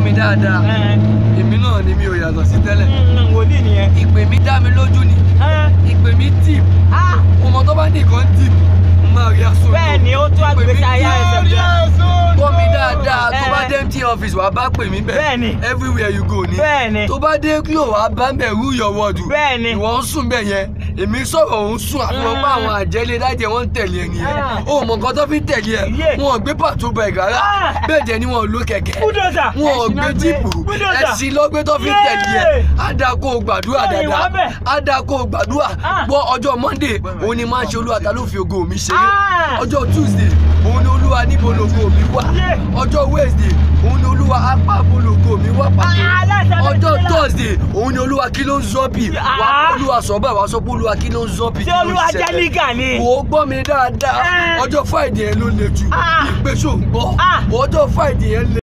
mi dáadáa Ẹ, èmi náà ni mi ò yàtọ̀ sí tẹ́lẹ̀ mm, wòlíì nìyẹn. ìpè mi dá mi lójú ni Ẹ, ìpè mi tì ah, ọmọ tó bá ní nǹkan tì mo máa rí aṣọ bẹ́ẹ̀ ni ó tó àgbègbè ayé ẹsẹ̀ bẹ́ẹ̀. gbọ́ mi dáadáa tó bá Ẹ. dé MTN office wàá bá pè mí bẹ́ẹ̀ Bẹ́ẹ̀ ni. everywhere you go ni Bẹ́ẹ̀ ni. tó bá dé Glo wàá bá bẹ̀ rú your word Bẹ́ẹ̀ ni. ìwọ ń sùn bẹ́ẹ̀ yẹn èmi sọ̀rọ̀ òun sùn àfihàn pé àwọn àjẹlé dájẹ́ wọ́n ń tẹ̀lé ẹni yẹn Ah. ó mọ nǹkan tó fi ń tẹ̀lé ẹ Yeah. wọn ò gbé pàtó bẹ̀ rárá Ah. bẹ́ẹ̀ dẹ̀ ni wọn ò lo kẹ̀kẹ́ Bulldozer. wọn ò Ẹṣin gbé náà gbé. jíìpù Bulldozer. ẹṣin lọ́gbé tó fi ń tẹ̀lé ẹ Yeah. á dáa kó o gbàdúrà Bẹ́ẹ̀ ni, dáadáa wà bẹ́ẹ̀. á dáa kó o gbàdúrà Ah. gbọ́ ọjọ́ Monday òun ni máa ń ṣe olúwa ta ló fi ògo mi ṣeré Ah. ọjọ́ Tuesday òun ni olúwa níbo lògo mi wà Yeah. ọjọ́ Wednesday òun ni olúwa apá bo lògo mi wà pàtó Ah, aláṣẹ ọjọ́ méjìlá. Thursday òun ni olúwa kí ló ń zọ́bì wà Ah. olúwa sọ báyìí wà sọ pé olúwa kí ló ń zọ́bì Ṣé Olúwa jẹ́ nígà ni? wò ó gbọ́ mi dáadáa Eh. ọjọ́ Friday yẹn ló le jù Ah. ìpèsè òun gbọ́ Ah. ọjọ́ Friday yẹn le.